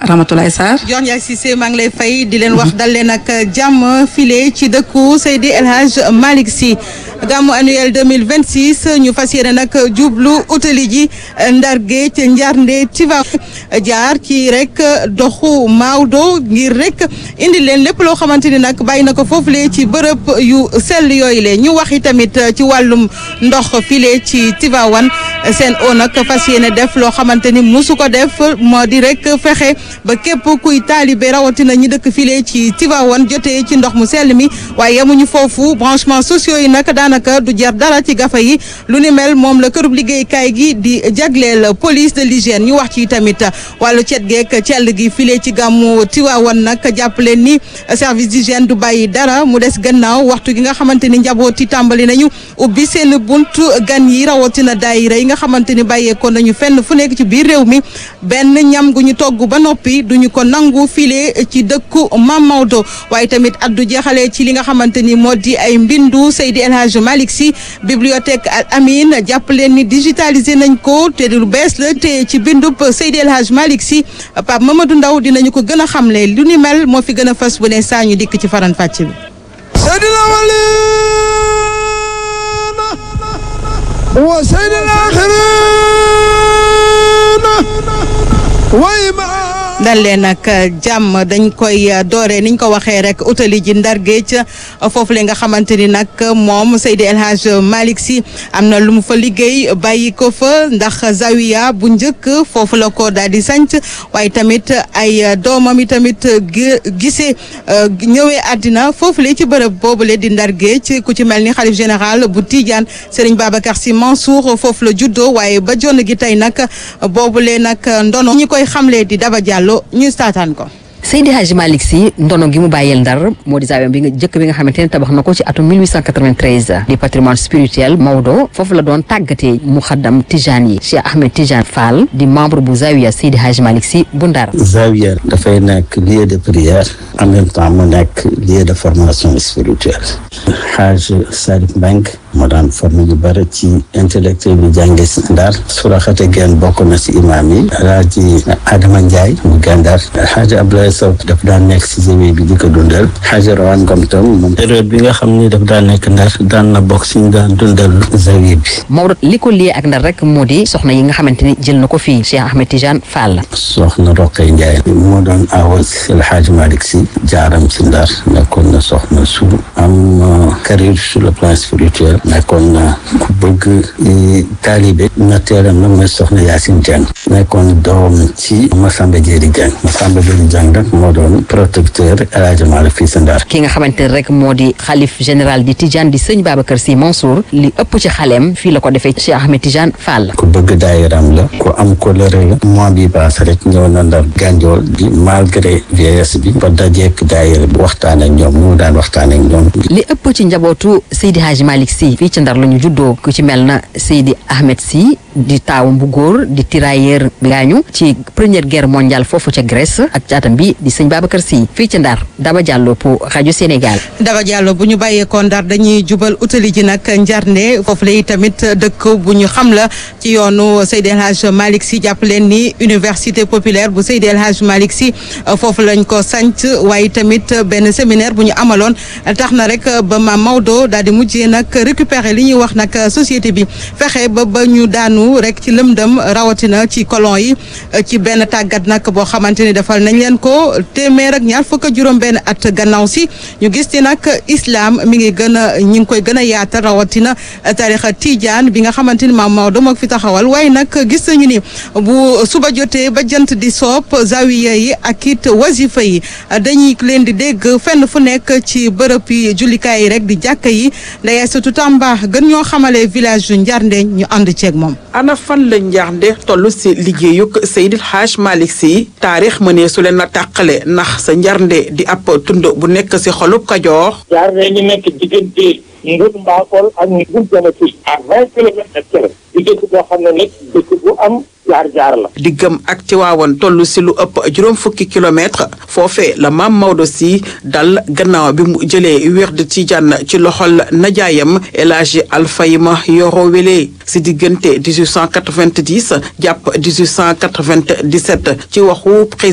Ramatoulaye Sarr. Dior Ndiaye Cissé maa ngi lay fay di leen wax dal leen ak jàmm file ci dëkku Seydi El Hadj Malick Sy gàmmu annuel 2026 ñu fas yéene nag jublu utali ji Ndar Géej Njarnde Tiva jaar ci rek doxu Maodo ngir rek indi leen lépp loo xamante ni nag bàyyi na ko foofule ci bërëb yu sell yooyu le ñu waxi tamit ci wàllum ndox file ci Tivaouane seen o nag fas yéene def loo xamante ni musu ko def moo di rek fexe ba képp kuy taalibe rawatina ñi dëkk file ci Tivaouane jotee ci ndox mu sell mi waaye yemuñu foofu branchement sociaux yi nag daanaka du jar dara ci gafa yi lu ni mel moom la kërub liggéeykaay gi di jagleel police de l'hygiène ñu wax ci tamit wàllu cet geek cell gi file ci gàmmu Tivaouane nag jàpp leen ni service d'hygiène du bàyyi dara mu des gannaaw waxtu gi nga xamante ni njaboot yi tàmbali nañu ubbi seen buntu gan yi rawatina daayira yi nga xamante ni bàyyeekoo nañu fenn fu nekk ci biir réew mi benn ñam gu ñu togg ba noppi duñu ko nangu file ci dëkku Mam Maodo waaye tamit addu jeexale ci li nga xamante ni moo di ay mbindu Seydi El Hadj Malick Sy bibliothèque Al Amine jàpp leen ni digitalisé nañ ko te lu bees la te ci bindub Seydi El Hadj Malick Sy Pape Mamadou Ndaw dinañu ko gën a xamle lu ni mel moo fi gën a fës bu ne saa ñu dikk ci faran fàcc bi وسيد الآخرين وإمام dal leen nag jàmm dañ koy doore niñ ko waxee rek utali ji ndar géej foofu le nga xamante ni nag moom Seydi El Hadj Malick Sy am na lu mu fa liggéey bàyyi ko fa ndax zawiya bu njëkk foofu la ko daal di sanc waaye tamit ay doomam yi tamit gisee ñëwee àddina foofu le ci bërëb boobule di ndar géej ku ci mel ni xalif général bu Tidiane Serigne Babacar Sy Mansour foofu la juddoo waaye ba jonn gi tey nag boobule nag ndono ñi koy xamle di Daba Diallo ñu staataan ko Seydi Hadji Malick Sy ndono gi mu bàyyeel ndar moo di zaawiyam bi nga jëkk bi nga xamante ne tabax na ko ci atum 1893 di patrimoine spirituel Maodo foofu la doon tàggatee muxaddam Tijaan yi Cheikh Ahmed Tijaan Fall di membre bu zawiya Seydi Hadji Malick Sy bu ndar zawiya dafay nekk lieu de prière en même temps mu nekk lieu de formation spirituelle Hadj Salif Mbengue moo daan formé ñu bëri ci intellectuel bi jànge si ndar suraxate geen bokk na si imam yi alaaji Adama Ndiaye mu gàndar Hadj Abdoulaye Sow daf daan nekk si zawiya bi di ko dundal Hadj Rawane Ngom tam moom période bi nga xam ni daf daan nekk ndar daan na bokk si ñu daan dundal zawiya bi Maodo li ko liyee ak ndar rek moo di soxna yi nga xamante ni jël na ko fii Cheikh Ahmed Tijane Fall soxna Roqay Ndiaye moo doon awas El Hadj Malick Sy jaaram si ndar nekkoon na soxna su am carrière sur le plan spirituel nekkoon na ku bëgg taalibe natteeram nag mooy soxna Yacine Dieng nekkoon doom ci Massamba Diéry Dieng Massamba Diéry Dieng nag moo doon protecteur El Hadj Malick fii si ndar ki nga xamante ne rek moo di xalif général di Tijane di sëñ Babacar Sy Mansour li ëpp ci xaleem fii la ko defee Cheikh Ahmed Tijane Fall ku bëgg daayiram la ku am colère la mois bi paase rek ñëw na ndar gànjool bi malgré vieillesse bi ba dajeek daayira bi waxtaan ak ñoom ñu daan waxtaan ak ñoom li ëpp ci njabootu Seydi Hadji Malick Sy fii ci ndar la ñu juddoo ku ci mel na Seydi Ahmed Sy di taawam bu góor di tirailleur bi gaañu ci première guerre mondiale foofu ca Grèce ak caatam bi di sëñ Babacar Sy fii ci ndar Daba Diallo pour rajo Sénégal Daba Diallo bu ñu bàyyeekoo ndar dañuy jubal utali ji nag njarnde foofu lay tamit dëkk bu ñu xam la ci yoonu Seydi El Hadj Malick Sy jàpp leen ni université populaire bu Seydi El Hadj Malick Sy foofu lañ ko sanc waaye tamit benn séminaire bu ñu amaloon tax na rek ba maam Maodo daal di mujjee nag récupérer li ñuy wax nag société bi fexe ba ba ñu daanu rek ci lëmdëm rawatina ci colon yi ci benn tàggat nag boo xamante ni defal nañ leen ko téeméer ak ñaar fukk ak juróom benn at gannaaw si ñu gis ci nag islam mi ngi gën a ñi ngi koy gën a yaatal rawatina tarixa tijaan bi nga xamante ni maam Maodo moo fi taxawal waaye nag gis nañu ni bu suba jotee ba jant di soop zawiya yi ak it wazifa yi dañuy leen di dégg fenn fu nekk ci bërëb yi jullikaay yi rek di jàkka yi ndaya surtout Tamba gën ñoo xamale village yu Njarnde ñu ànd ceeg moom ana fan la njaarnde toll si liggéeyuk Seydil Hadj Malick Sy taarix mënee su leen a tàqale ndax sa njarnde di ab tund bu nekk si xolub Kajoor njaarnde ñu nekk diggante Ndour Mbakol ak Ndour Janati à vingt kilomètres de Thiel di dëkk boo xam ne nag dëkk bu am jaar jaar la diggam ak Tiwaawan toll si lu ëpp juróom fukki kilomètre foofee la maam Maodo si dal gannaaw bi mu jëlee wird Tijaan ci loxol najaayam El Hadji Alfayma Yoro Wele si diggante 1890 jàpp 1897 ci waxu